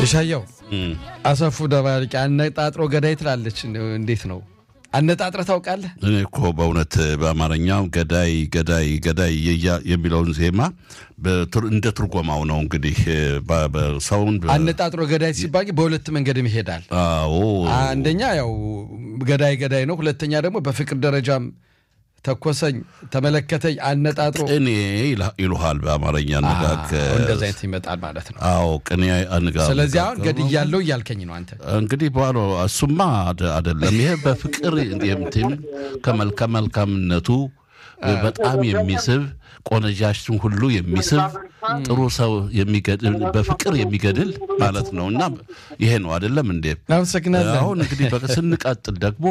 የሻየው አሰፉ ደባልቂ አነጣጥሮ ገዳይ ትላለች። እንዴት ነው አነጣጥረ ታውቃለህ? እኔ እኮ በእውነት በአማርኛው ገዳይ ገዳይ ገዳይ የሚለውን ዜማ እንደ ትርጎማው ነው እንግዲህ ሰውን አነጣጥሮ ገዳይ ሲባል በሁለት መንገድም ይሄዳል። አዎ አንደኛ ያው ገዳይ ገዳይ ነው። ሁለተኛ ደግሞ በፍቅር ደረጃም ተኮሰኝ፣ ተመለከተኝ፣ አነጣጥሮ ቅኔ ይሉሃል በአማርኛ አነጋገር። እንደዚ አይነት ይመጣል ማለት ነው። አዎ ቅኔ አነጋገር። ስለዚህ አሁን ገድያለሁ እያልከኝ ነው አንተ። እንግዲህ በኋላ እሱማ አይደለም። ይሄ በፍቅር የምትም ከመልከ መልካምነቱ በጣም የሚስብ ቆነጃሽን ሁሉ የሚስብ ጥሩ ሰው የሚገድል በፍቅር የሚገድል ማለት ነው። እና ይሄ ነው አይደለም እንዴ? አመሰግናለሁ። አሁን እንግዲህ ስንቀጥል ደግሞ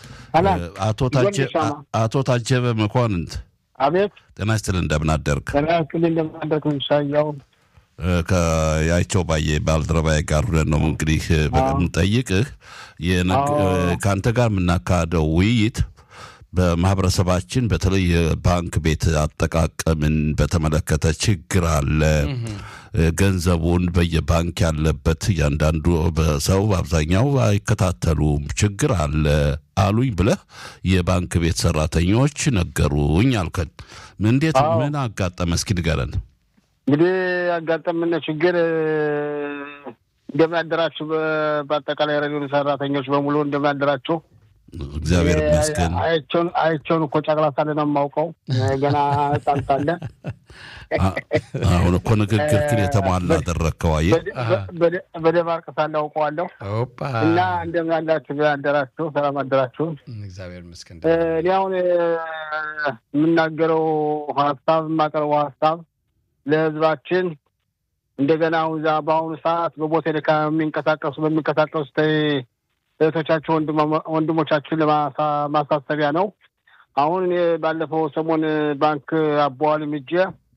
አቶ ታጀበ መኳንንት አቤት። ጤና ይስጥልኝ እንደምን አደርክ? ጤና ይስጥልኝ እንደምን አደርክ? ምሻያው ከያይቸው ባየ ባልደረባዬ ጋር ሁነን ነው እንግዲህ በምንጠይቅህ ከአንተ ጋር የምናካሄደው ውይይት በማህበረሰባችን በተለይ የባንክ ቤት አጠቃቀምን በተመለከተ ችግር አለ። ገንዘቡን በየባንክ ያለበት እያንዳንዱ ሰው አብዛኛው አይከታተሉም፣ ችግር አለ አሉኝ ብለህ የባንክ ቤት ሰራተኞች ነገሩኝ አልከን። እንዴት ምን አጋጠመ? እስኪ ንገረን። እንግዲህ ያጋጠምን ችግር እንደምን አደራችሁ። በአጠቃላይ ሬዲዮ ሰራተኞች በሙሉ እንደምን አደራችሁ። እግዚአብሔር ይመስገን። አይቸውን እኮ ጨቅላ ሳለ ነው የማውቀው። ገና ሕፃን ሳለ አሁን እኮ ንግግር ግን የተሟላ አደረግከው። አየህ በደባርቅ ሳለ አውቀዋለሁ። እና እንደምን አላችሁ አደራችሁ፣ ሰላም አደራችሁ። እግዚአብሔር ይመስገን። እኔ አሁን የምናገረው ሀሳብ የማቀርበው ሀሳብ ለህዝባችን እንደገና አሁን በአሁኑ ሰዓት በቦቴ ልካ የሚንቀሳቀሱ በሚንቀሳቀሱ እህቶቻችሁ ወንድሞቻችን ለማሳሰቢያ ነው። አሁን እኔ ባለፈው ሰሞን ባንክ አቦዋል ምጄ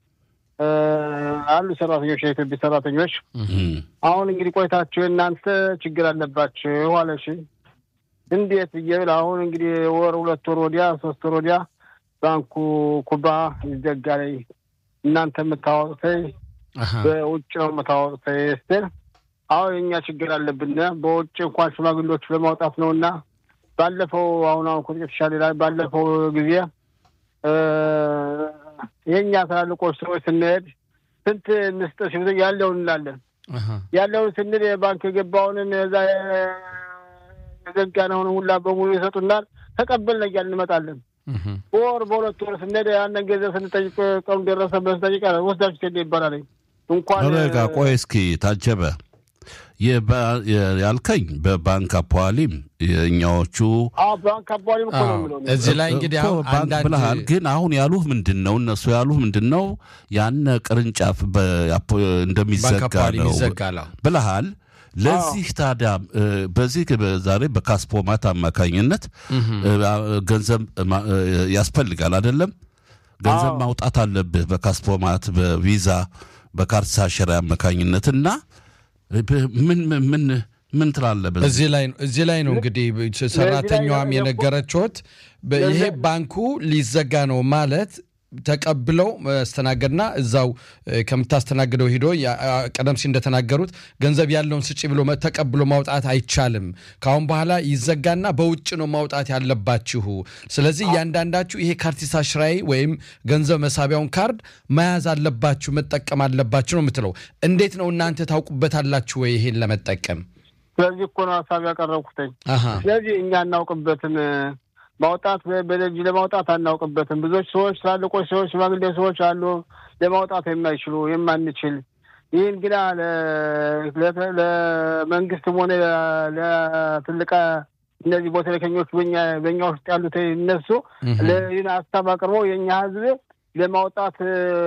አሉ ሰራተኞች፣ የኢትዮጵያ ሰራተኞች አሁን እንግዲህ ቆይታችሁ እናንተ ችግር አለባችሁ አለሽ። እንዴት ብዬ ብል አሁን እንግዲህ ወር ሁለት ወር ወዲያ ሶስት ወር ወዲያ ባንኩ ኩባ ይዘጋ ላይ እናንተ የምታወቅተኝ በውጭ ነው የምታወቅተኝ ስትል አሁን የኛ ችግር አለብን። በውጭ እንኳን ሽማግሌዎች ለማውጣት ነው እና ባለፈው አሁን አሁን ቁጥር የተሻለ ይላል። ባለፈው ጊዜ የእኛ ትላልቆች ሰዎች ስንሄድ ስንት እንስጥ ሲሉ ያለውን እንላለን። ያለውን ስንል የባንክ የገባውንን እዛ የዘጋነውን ሁላ በሙሉ ይሰጡናል። ተቀበልን እያልን እንመጣለን። በወር በሁለት ወር ስንሄድ ያንን ገንዘብ ስንጠይቅ ቀኑ ደረሰበት ስንጠይቅ ወስዳችሁ ቴሌ ይባላል። እንኳን ረጋ ቆይ እስኪ ታጀበ ያልከኝ በባንክ አፖዋሊም የእኛዎቹ ባንክ አፖዋሊም እኮ ነው የሚለው እዚህ ላይ እንግዲህ አሁን ባንክ አንዳንድ ብለሃል። ግን አሁን ያሉህ ምንድን ነው? እነሱ ያሉህ ምንድን ነው? ያነ ቅርንጫፍ እንደሚዘጋ ባንክ አፖዋሊም ነው ይዘጋል። ብለሃል። ለዚህ ታዲያ በዚህ ዛሬ በካስፖማት አማካኝነት ገንዘብ ያስፈልጋል አይደለም? ገንዘብ ማውጣት አለብህ በካስፖማት በቪዛ በካርድ ሳሸራ አማካኝነት እና ምን ምን ምን ትላለህ? በዚህ እዚህ ላይ ነው እዚህ ላይ ነው እንግዲህ ሰራተኛዋም የነገረችት ይሄ ባንኩ ሊዘጋ ነው ማለት ተቀብለው መስተናገድና እዛው ከምታስተናግደው ሂዶ ቀደም ሲል እንደተናገሩት ገንዘብ ያለውን ስጪ ብሎ ተቀብሎ ማውጣት አይቻልም። ከአሁን በኋላ ይዘጋና በውጭ ነው ማውጣት ያለባችሁ። ስለዚህ እያንዳንዳችሁ ይሄ ካርቲሳ ሽራይ ወይም ገንዘብ መሳቢያውን ካርድ መያዝ አለባችሁ፣ መጠቀም አለባችሁ ነው የምትለው። እንዴት ነው እናንተ ታውቁበታላችሁ ወይ ይሄን ለመጠቀም? ስለዚህ እኮ ነው ሀሳብ ያቀረብኩትኝ። ስለዚህ እኛ እናውቅበትን ማውጣት በደጅ ለማውጣት አናውቅበትም። ብዙዎች ሰዎች ትላልቆች ሰዎች ሽማግሌ ሰዎች አሉ ለማውጣት የማይችሉ የማንችል። ይህን ግና ለመንግስትም ሆነ ለትልቅ እነዚህ ቦተለከኞች በኛ ውስጥ ያሉት እነሱ ይህን ሀሳብ አቅርበው የእኛ ህዝብ ለማውጣት